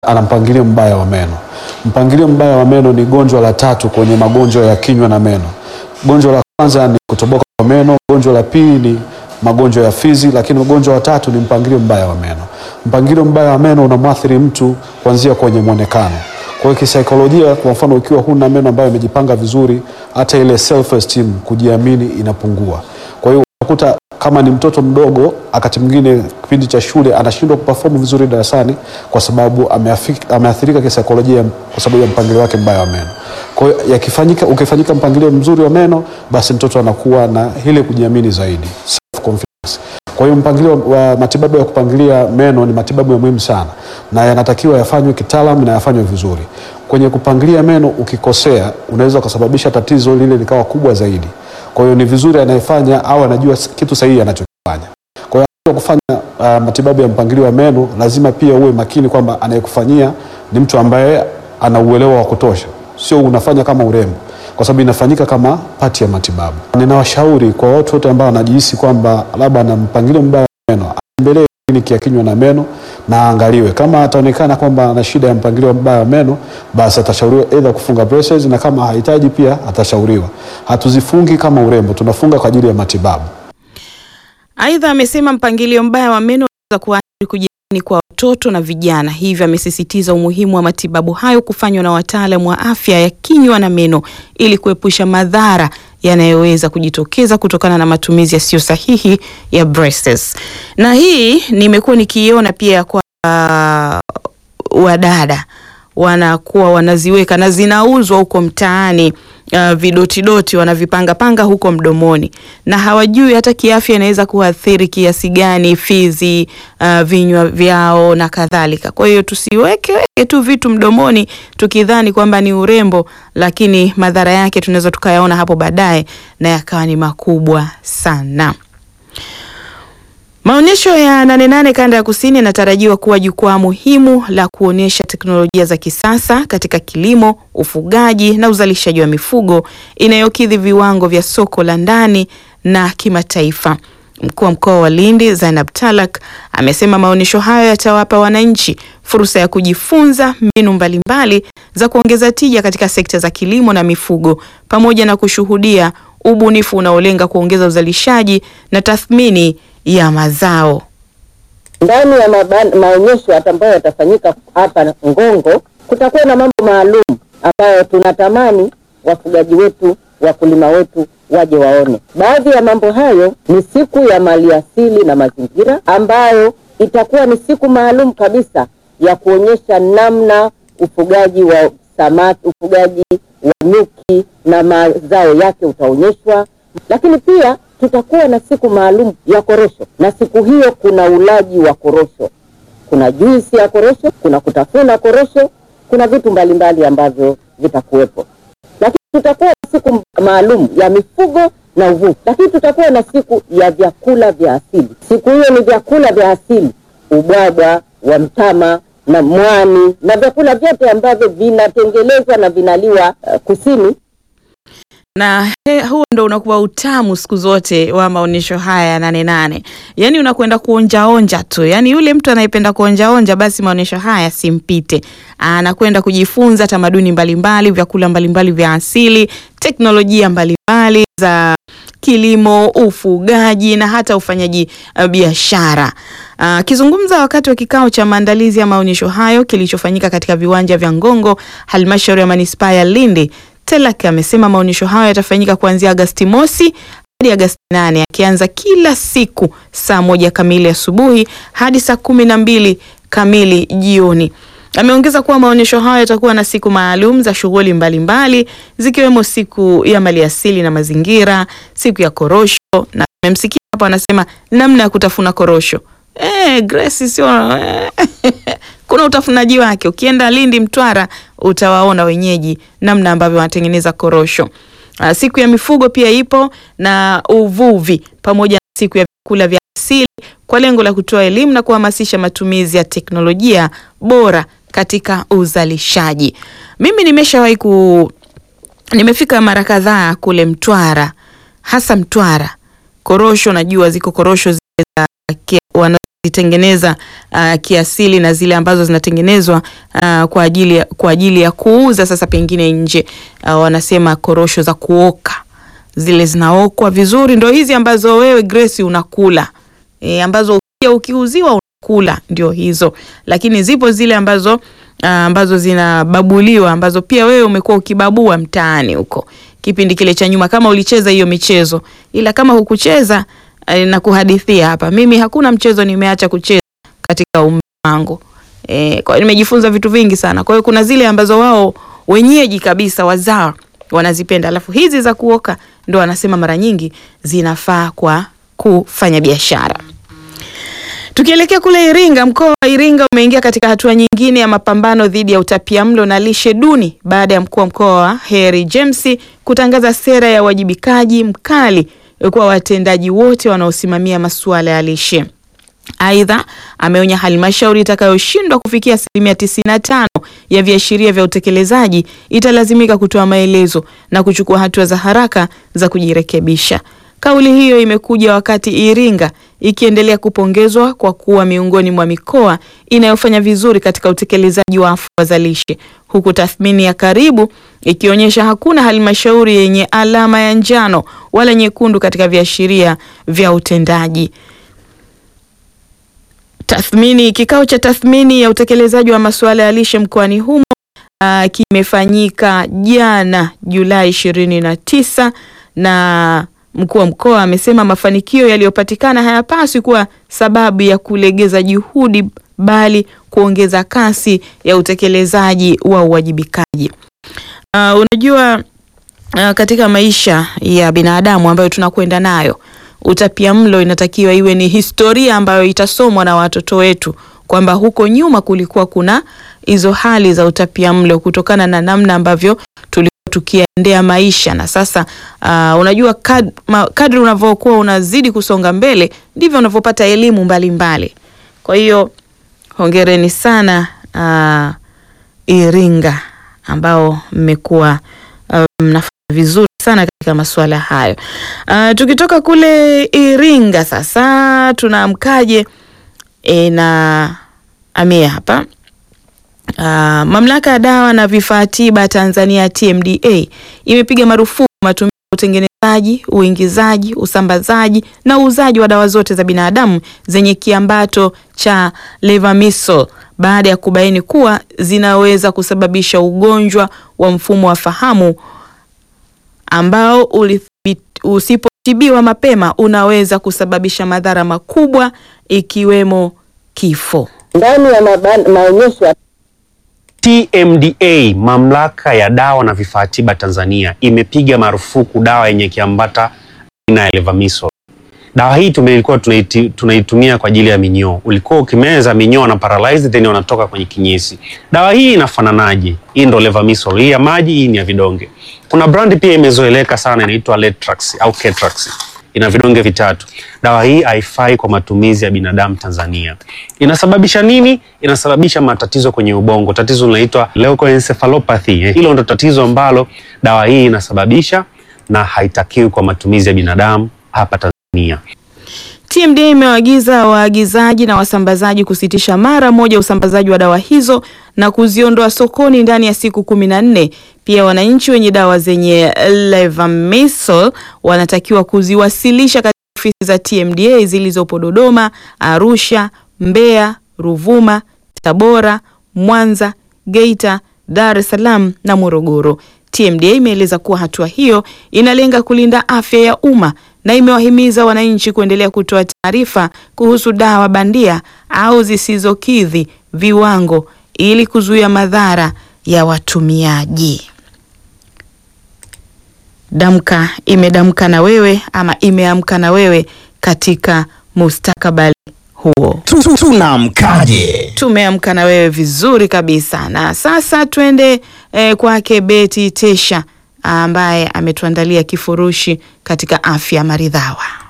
ana mpangilio mbaya wa meno. Mpangilio mbaya wa meno ni gonjwa la tatu kwenye magonjwa ya kinywa na meno. Gonjwa la kwanza ni kutoboka kwa meno, gonjwa la pili ni magonjwa ya fizi, lakini ugonjwa wa tatu ni mpangilio mbaya wa meno. Mpangilio mbaya wa meno unamwathiri mtu kuanzia kwenye mwonekano. Kwa hiyo kisaikolojia, kwa mfano, ukiwa huna meno ambayo yamejipanga vizuri, hata ile self esteem, kujiamini inapungua. Kwa hiyo unakuta kama ni mtoto mdogo, wakati mwingine kipindi cha shule anashindwa kuperform vizuri darasani kwa sababu ameafik- ameathirika kisaikolojia kwa sababu ya mpangilio wake mbaya wa meno. Kwa hiyo yakifanyika, ukifanyika mpangilio mzuri wa meno, basi mtoto anakuwa na ile kujiamini zaidi, self confidence. Kwa hiyo mpangilio wa matibabu ya kupangilia meno ni matibabu ya muhimu sana na yanatakiwa yafanywe kitaalamu na yafanywe vizuri. Kwenye kupangilia meno, ukikosea unaweza ukasababisha tatizo lile likawa kubwa zaidi. Kwa hiyo ni vizuri anayefanya au anajua kitu sahihi anachokifanya. Kwa hiyo wakati wa kufanya uh, matibabu ya mpangilio wa meno lazima pia uwe makini kwamba anayekufanyia ni mtu ambaye ana uelewa wa kutosha, sio unafanya kama urembo, kwa sababu inafanyika kama pati ya matibabu. Ninawashauri kwa watu wote ambao wanajihisi kwamba labda ana mpangilio mbaya wa meno, atembelee kliniki ya kinywa na meno na aangaliwe. Kama ataonekana kwamba ana shida ya mpangilio mbaya wa meno, basi atashauriwa aidha kufunga braces, na kama hahitaji pia atashauriwa. Hatuzifungi kama urembo, tunafunga kwa ajili ya matibabu. Aidha, amesema mpangilio mbaya wa meno unaweza kuathiri kujiamini kwa watoto na vijana, hivyo amesisitiza umuhimu wa matibabu hayo kufanywa na wataalamu wa afya ya kinywa na meno ili kuepusha madhara yanayoweza kujitokeza kutokana na matumizi yasiyo sahihi ya braces. Na hii nimekuwa nikiiona pia kwa uh, wadada wanakuwa wanaziweka na zinauzwa huko mtaani uh, vidotidoti wanavipanga panga huko mdomoni na hawajui hata kiafya inaweza kuathiri kiasi gani fizi, uh, vinywa vyao na kadhalika. Kwa hiyo tusiweke weke tu vitu mdomoni tukidhani kwamba ni urembo, lakini madhara yake tunaweza tukayaona hapo baadaye na yakawa ni makubwa sana. Maonyesho ya Nane Nane kanda ya kusini yanatarajiwa kuwa jukwaa muhimu la kuonyesha teknolojia za kisasa katika kilimo, ufugaji na uzalishaji wa mifugo inayokidhi viwango vya soko la ndani na kimataifa. Mkuu wa mkoa wa Lindi Zainab Talak amesema maonyesho hayo yatawapa wananchi fursa ya kujifunza mbinu mbalimbali za kuongeza tija katika sekta za kilimo na mifugo pamoja na kushuhudia ubunifu unaolenga kuongeza uzalishaji na tathmini ya mazao. Ndani ya maban- maonyesho hata ambayo yatafanyika hapa Ngongo, kutakuwa na mambo maalum ambayo tunatamani wafugaji wetu, wakulima wetu waje waone. Baadhi ya mambo hayo ni siku ya maliasili na mazingira, ambayo itakuwa ni siku maalum kabisa ya kuonyesha namna ufugaji wa samaki, ufugaji wa nyuki na mazao yake utaonyeshwa, lakini pia tutakuwa na siku maalum ya korosho, na siku hiyo kuna ulaji wa korosho, kuna juisi ya korosho, kuna kutafuna korosho, kuna vitu mbalimbali ambavyo vitakuwepo. Lakini tutakuwa na siku maalum ya mifugo na uvuvi, lakini tutakuwa na siku ya vyakula vya asili. Siku hiyo ni vyakula vya asili, ubwabwa wa mtama na mwani na vyakula vyote ambavyo vinatengenezwa na vinaliwa uh, kusini na he, huo ndo unakuwa utamu siku zote wa maonyesho haya ya Nane Nane, yaani unakwenda kuonjaonja tu, yaani yule mtu anayependa kuonjaonja, basi maonyesho haya simpite, anakwenda kujifunza tamaduni mbalimbali, vyakula mbalimbali vya asili, teknolojia mbalimbali za kilimo, ufugaji na hata ufanyaji uh, biashara. Akizungumza uh, wakati wa kikao cha maandalizi ya maonyesho hayo kilichofanyika katika viwanja vya Ngongo, halmashauri ya manispaa ya Lindi, Telak amesema maonyesho hayo yatafanyika kuanzia Agasti mosi hadi Agasti nane akianza kila siku saa moja kamili asubuhi hadi saa kumi na mbili kamili jioni. Ameongeza kuwa maonyesho hayo yatakuwa na siku maalum za shughuli mbalimbali zikiwemo siku ya maliasili na mazingira, siku ya korosho, na amemsikia hapo anasema namna ya kutafuna korosho. Eh, Grace sio eh, kuna utafunaji wake. Ukienda Lindi, Mtwara utawaona wenyeji namna ambavyo wanatengeneza korosho. Uh, siku ya mifugo pia ipo na uvuvi pamoja na siku ya vyakula vya asili kwa lengo la kutoa elimu na kuhamasisha matumizi ya teknolojia bora katika uzalishaji. Mimi nimeshawahi ku nimefika mara kadhaa kule Mtwara, hasa Mtwara. Korosho najua ziko korosho zile za wanazitengeneza uh, kiasili na zile ambazo zinatengenezwa uh, kwa ajili ya, kwa ajili ya kuuza sasa pengine nje uh, wanasema korosho za kuoka zile zinaokwa vizuri, ndo hizi ambazo wewe Grace unakula e, ambazo pia ukiuziwa unakula ndio hizo, lakini zipo zile ambazo uh, ambazo zinababuliwa ambazo pia wewe umekuwa ukibabua mtaani huko kipindi kile cha nyuma, kama ulicheza hiyo michezo, ila kama hukucheza eh, na kuhadithia hapa, mimi hakuna mchezo nimeacha kucheza katika umri wangu e, kwa hiyo nimejifunza vitu vingi sana. Kwa hiyo kuna zile ambazo wao wenyeji kabisa wazao wanazipenda, alafu hizi za kuoka ndo wanasema mara nyingi zinafaa kwa kufanya biashara. Tukielekea kule Iringa, mkoa wa Iringa umeingia katika hatua nyingine ya mapambano dhidi ya utapiamlo na lishe duni baada ya mkuu wa mkoa Heri James kutangaza sera ya uwajibikaji mkali kwa watendaji wote wanaosimamia masuala ya lishe. Aidha, ameonya halmashauri itakayoshindwa kufikia asilimia 95 ya viashiria vya utekelezaji italazimika kutoa maelezo na kuchukua hatua za haraka za kujirekebisha. Kauli hiyo imekuja wakati Iringa ikiendelea kupongezwa kwa kuwa miongoni mwa mikoa inayofanya vizuri katika utekelezaji wa afua za lishe, huku tathmini ya karibu ikionyesha hakuna halmashauri yenye alama ya njano wala nyekundu katika viashiria vya utendaji. Tathmini kikao cha tathmini ya utekelezaji wa masuala ya lishe mkoani humo uh, kimefanyika jana Julai ishirini na tisa na mkuu wa mkoa amesema mafanikio yaliyopatikana hayapaswi kuwa sababu ya kulegeza juhudi bali kuongeza kasi ya utekelezaji wa uwajibikaji. Uh, unajua uh, katika maisha ya binadamu ambayo tunakwenda nayo utapiamlo inatakiwa iwe ni historia ambayo itasomwa na watoto wetu kwamba huko nyuma kulikuwa kuna hizo hali za utapiamlo kutokana na namna ambavyo tulikuwa tukiendea maisha na sasa uh, unajua kad, ma, kadri unavyokuwa unazidi kusonga mbele ndivyo unavyopata elimu mbalimbali mbali. Kwa hiyo hongereni sana uh, Iringa ambao mmekuwa mnafanya um, vizuri sana katika masuala hayo. Uh, tukitoka kule Iringa sasa tunaamkaje e, na amia hapa uh, mamlaka ya dawa na vifaa tiba Tanzania TMDA imepiga marufuku matumizi ya utengenezaji, uingizaji, usambazaji na uuzaji wa dawa zote za binadamu zenye kiambato cha levamisole baada ya kubaini kuwa zinaweza kusababisha ugonjwa wa mfumo wa fahamu ambao usipotibiwa mapema unaweza kusababisha madhara makubwa ikiwemo kifo. Ndani ya maonyesho ya TMDA, mamlaka ya dawa na vifaa tiba Tanzania, imepiga marufuku dawa yenye kiambata aina ya levamisole. Dawa hii tumekuwa tunaiti, tunaitumia kwa ajili ya minyoo. Ulikuwa ukimeza minyoo na paralyze then wanatoka kwenye kinyesi. Dawa hii inafananaje? Hii ndo levamisole. Hii ya maji, hii ni ya vidonge. Kuna brand pia imezoeleka sana inaitwa Letrax au Ketrax. Ina vidonge vitatu. Dawa hii haifai kwa matumizi ya binadamu Tanzania. Inasababisha nini? Inasababisha matatizo kwenye ubongo. Tatizo linaitwa leukoencephalopathy. Hilo ndo tatizo ambalo dawa hii inasababisha na haitakiwi kwa matumizi ya binadamu hapa Tanzania. TMDA imewaagiza waagizaji na wasambazaji kusitisha mara moja usambazaji wa dawa hizo na kuziondoa sokoni ndani ya siku kumi na nne. Pia wananchi wenye dawa zenye levamisole wanatakiwa kuziwasilisha katika ofisi za TMDA zilizopo Dodoma, Arusha, Mbeya, Ruvuma, Tabora, Mwanza, Geita, Dar es Salaam na Morogoro. TMDA imeeleza kuwa hatua hiyo inalenga kulinda afya ya umma na imewahimiza wananchi kuendelea kutoa taarifa kuhusu dawa bandia au zisizokidhi viwango ili kuzuia madhara ya watumiaji. Damka imedamka na wewe ama imeamka na wewe katika mustakabali huo. Tunamkaje? Tumeamka na wewe vizuri kabisa, na sasa twende eh, kwake Beti Tesha ambaye ametuandalia kifurushi katika afya maridhawa.